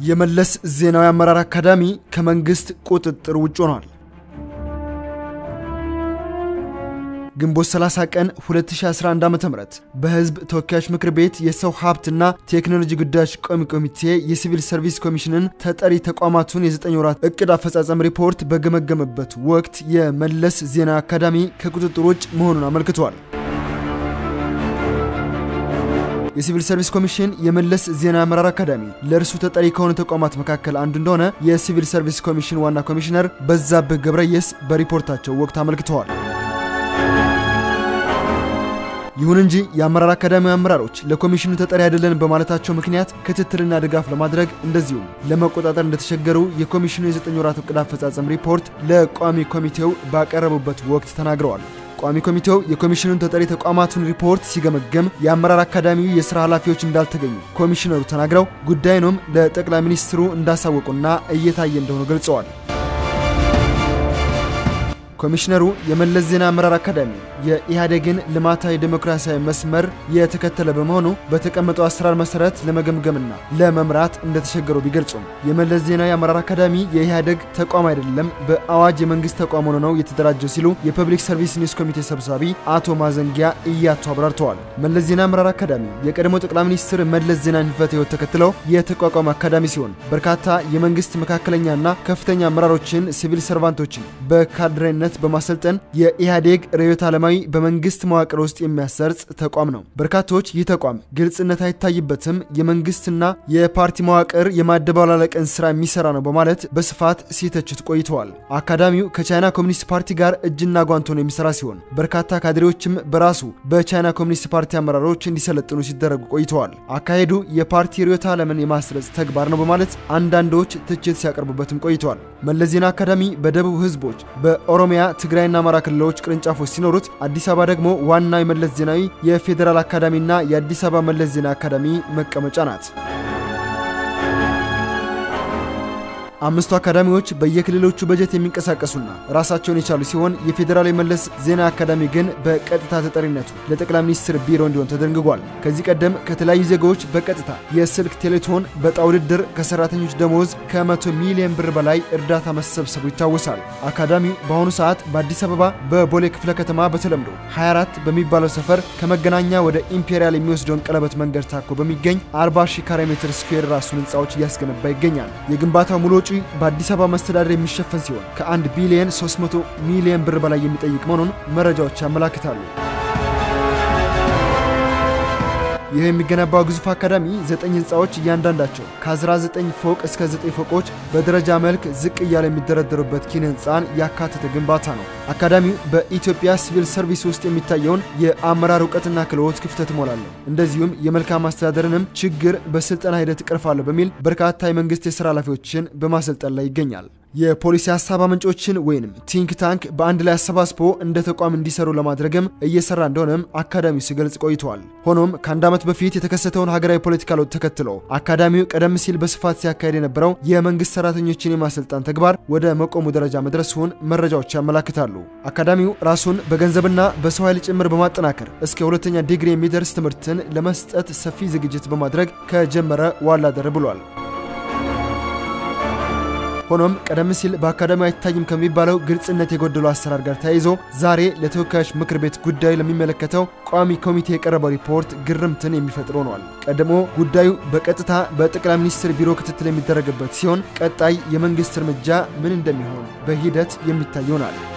የመለስ ዜናዊ አመራር አካዳሚ ከመንግስት ቁጥጥር ውጭ ሆኗል። ግንቦት 30 ቀን 2011 ዓ.ም በህዝብ ተወካዮች ምክር ቤት የሰው ሀብትና ቴክኖሎጂ ጉዳዮች ቋሚ ኮሚቴ የሲቪል ሰርቪስ ኮሚሽንን ተጠሪ ተቋማቱን የዘጠኝ ወራት እቅድ አፈጻጸም ሪፖርት በገመገመበት ወቅት የመለስ ዜናዊ አካዳሚ ከቁጥጥር ውጭ መሆኑን አመልክቷል። የሲቪል ሰርቪስ ኮሚሽን የመለስ ዜናዊ አመራር አካዳሚ ለእርሱ ተጠሪ ከሆኑ ተቋማት መካከል አንዱ እንደሆነ የሲቪል ሰርቪስ ኮሚሽን ዋና ኮሚሽነር በዛብህ ገብረየስ በሪፖርታቸው ወቅት አመልክተዋል። ይሁን እንጂ የአመራር አካዳሚ አመራሮች ለኮሚሽኑ ተጠሪ አይደለንም በማለታቸው ምክንያት ክትትልና ድጋፍ ለማድረግ እንደዚሁም ለመቆጣጠር እንደተቸገሩ የኮሚሽኑ የዘጠኝ ወራት እቅድ አፈጻጸም ሪፖርት ለቋሚ ኮሚቴው ባቀረቡበት ወቅት ተናግረዋል። ቋሚ ኮሚቴው የኮሚሽኑን ተጠሪ ተቋማቱን ሪፖርት ሲገመገም የአመራር አካዳሚው የሥራ ኃላፊዎች እንዳልተገኙ ኮሚሽነሩ ተናግረው ጉዳዩንም ለጠቅላይ ሚኒስትሩ እንዳሳወቁና እየታየ እንደሆነ ገልጸዋል። ኮሚሽነሩ የመለስ ዜና አመራር አካዳሚ የኢህአዴግን ልማታዊ ዴሞክራሲያዊ መስመር የተከተለ በመሆኑ በተቀመጠው አሰራር መሰረት ለመገምገምና ለመምራት እንደተቸገሩ ቢገልጹም የመለስ ዜናዊ አመራር አካዳሚ የኢህአዴግ ተቋም አይደለም፣ በአዋጅ የመንግስት ተቋም ሆኖ ነው የተደራጀው ሲሉ የፐብሊክ ሰርቪስ ኒውስ ኮሚቴ ሰብሳቢ አቶ ማዘንጊያ እያቱ አብራርተዋል። መለስ ዜና አመራር አካዳሚ የቀድሞ ጠቅላይ ሚኒስትር መለስ ዜናዊን ሕልፈተ ሕይወት ተከትለው የተቋቋመ አካዳሚ ሲሆን በርካታ የመንግስት መካከለኛና ከፍተኛ አመራሮችን፣ ሲቪል ሰርቫንቶችን በካድሬነት በማሰልጠን የኢህአዴግ ርዕዮተ ዓለማዊ በመንግስት መዋቅር ውስጥ የሚያሰርጽ ተቋም ነው። በርካቶች ይህ ተቋም ግልጽነት አይታይበትም፣ የመንግስትና የፓርቲ መዋቅር የማደባላለቅን ስራ የሚሰራ ነው በማለት በስፋት ሲተቹት ቆይተዋል። አካዳሚው ከቻይና ኮሚኒስት ፓርቲ ጋር እጅና ጓንት ሆኖ የሚሰራ ሲሆን በርካታ ካድሬዎችም በራሱ በቻይና ኮሚኒስት ፓርቲ አመራሮች እንዲሰለጥኑ ሲደረጉ ቆይተዋል። አካሄዱ የፓርቲ ርዕዮተ ዓለምን የማስረጽ ተግባር ነው በማለት አንዳንዶች ትችት ሲያቀርቡበትም ቆይተዋል። መለስ ዜና አካዳሚ በደቡብ ህዝቦች በኦሮሚያ ትግራይና አማራ ክልሎች ቅርንጫፎች ሲኖሩት አዲስ አበባ ደግሞ ዋናው የመለስ ዜናዊ የፌዴራል አካዳሚና የአዲስ አበባ መለስ ዜና አካዳሚ መቀመጫ ናት። አምስቱ አካዳሚዎች በየክልሎቹ በጀት የሚንቀሳቀሱና ራሳቸውን የቻሉ ሲሆን የፌዴራል የመለስ ዜና አካዳሚ ግን በቀጥታ ተጠሪነቱ ለጠቅላይ ሚኒስትር ቢሮ እንዲሆን ተደንግጓል። ከዚህ ቀደም ከተለያዩ ዜጋዎች በቀጥታ የስልክ ቴሌቶን በዕጣ ውድድር ከሰራተኞች ደሞዝ ከመቶ ሚሊዮን ብር በላይ እርዳታ መሰብሰቡ ይታወሳል። አካዳሚው በአሁኑ ሰዓት በአዲስ አበባ በቦሌ ክፍለ ከተማ በተለምዶ 24 በሚባለው ሰፈር ከመገናኛ ወደ ኢምፔሪያል የሚወስደውን ቀለበት መንገድ ታኮ በሚገኝ 40 ሺህ ካሬ ሜትር ስኩዌር ራሱን ህንፃዎች እያስገነባ ይገኛል። የግንባታው ሙሉ ወጪ በአዲስ አበባ መስተዳደር የሚሸፈን ሲሆን ከ1 ቢሊዮን 300 ሚሊዮን ብር በላይ የሚጠይቅ መሆኑን መረጃዎች ያመላክታሉ። ይህ የሚገነባው ግዙፍ አካዳሚ ዘጠኝ ህንፃዎች እያንዳንዳቸው ከ19 ፎቅ እስከ 9 ፎቆች በደረጃ መልክ ዝቅ እያለ የሚደረደሩበት ኪነ ህንፃን ያካተተ ግንባታ ነው። አካዳሚው በኢትዮጵያ ሲቪል ሰርቪስ ውስጥ የሚታየውን የአመራር እውቀትና ክህሎት ክፍተት እሞላለሁ፣ እንደዚሁም የመልካም አስተዳደርንም ችግር በስልጠና ሂደት እቀርፋለሁ በሚል በርካታ የመንግስት የስራ ኃላፊዎችን በማሰልጠን ላይ ይገኛል። የፖሊሲ ሀሳብ አመንጮችን ወይንም ቲንክ ታንክ በአንድ ላይ አሰባስቦ እንደ ተቋም እንዲሰሩ ለማድረግም እየሰራ እንደሆነም አካዳሚው ሲገልጽ ቆይተዋል። ሆኖም ከአንድ ዓመት በፊት የተከሰተውን ሀገራዊ ፖለቲካ ለውጥ ተከትሎ አካዳሚው ቀደም ሲል በስፋት ሲያካሄድ የነበረው የመንግስት ሰራተኞችን የማሰልጣን ተግባር ወደ መቆሙ ደረጃ መድረሱን መረጃዎች ያመላክታሉ። አካዳሚው ራሱን በገንዘብና በሰው ኃይል ጭምር በማጠናከር እስከ ሁለተኛ ዲግሪ የሚደርስ ትምህርትን ለመስጠት ሰፊ ዝግጅት በማድረግ ከጀመረ ዋላ ደር ብሏል። ሆኖም ቀደም ሲል በአካዳሚው አይታይም ከሚባለው ግልጽነት የጎደለው አሰራር ጋር ተያይዞ ዛሬ ለተወካዮች ምክር ቤት ጉዳዩ ለሚመለከተው ቋሚ ኮሚቴ የቀረበው ሪፖርት ግርምትን የሚፈጥር ሆኗል። ቀድሞ ጉዳዩ በቀጥታ በጠቅላይ ሚኒስትር ቢሮ ክትትል የሚደረግበት ሲሆን ቀጣይ የመንግስት እርምጃ ምን እንደሚሆን በሂደት የሚታይ ይሆናል።